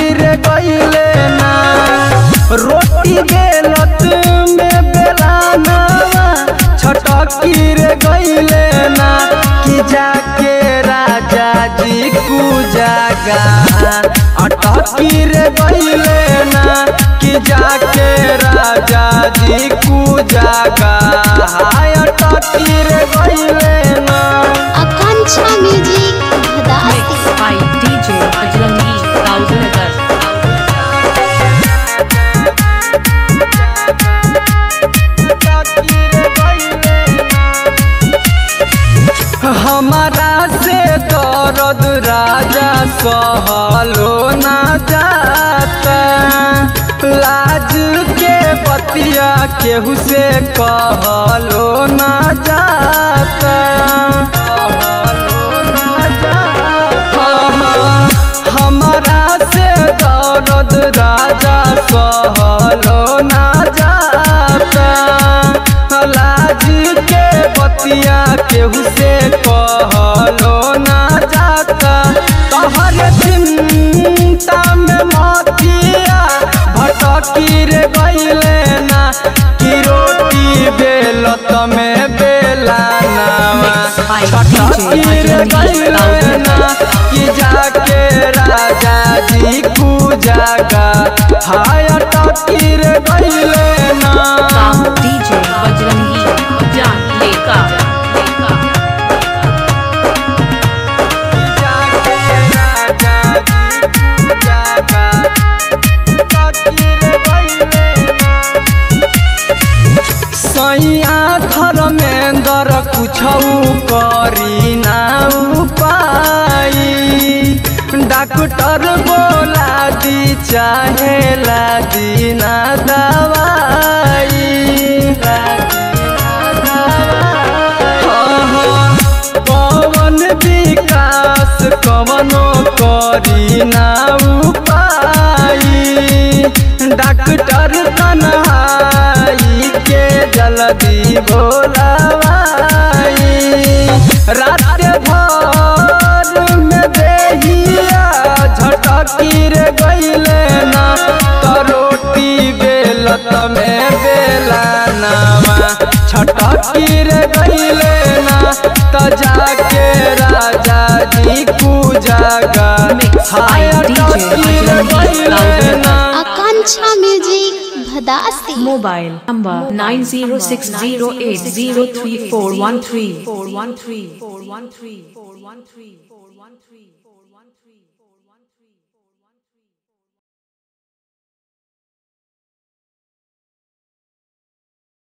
रे गईले ना रोटी बेलत में बेलाना छटकी रे गईले ना कि जाके राजा जी कु जागा अटकी रे गईले ना कि जाके राजा जी कु जागा हाय अटकी रे गईले ना आकांक्षा म्यूजिक भदास्ती Mixed by DJ Ajlangi, Kaudanagar. हमारा से दर्द राजा सहलो ना जाता लाज के बतिया केहू से कहलो ना जाता कहलो ना जाता। हमारा से दर्द राजा सहलो ना जाता लाज के बतिया केहू से कहलो ना जाता तोहर चिंता में मतिया भटकी रे गईले ना कि रोटी बेलत में बेला Mixed by छटकी DJ रे Ajlangi, गईले ना Kaudanagar. कि जाके राजा जी कु जागा हाय टकी रे गईले ना Kam DJ Bajrangi, Jan Leka. सैया धर्मेंद्र कुछौ करी ना उपाय डॉक्टर बोला दी चाहे ला दी ना दवाई पवन विकास कवनो करी ना उपाय डॉक्टर कन्हाई के जल्दी बोलावाई रात भर में देहिया झटकी रे गईले ना तो रोटी बेलत में बेला नामा छटकी रे गईले ना तो जाके राजा जी कु जागा Mixed by हाय DJ टकी रे Ajlangi, गईले Kaudanagar. ना आकांक्षा म्यूजिक भदास्ती Mobile number 9060803413 413 413 413 413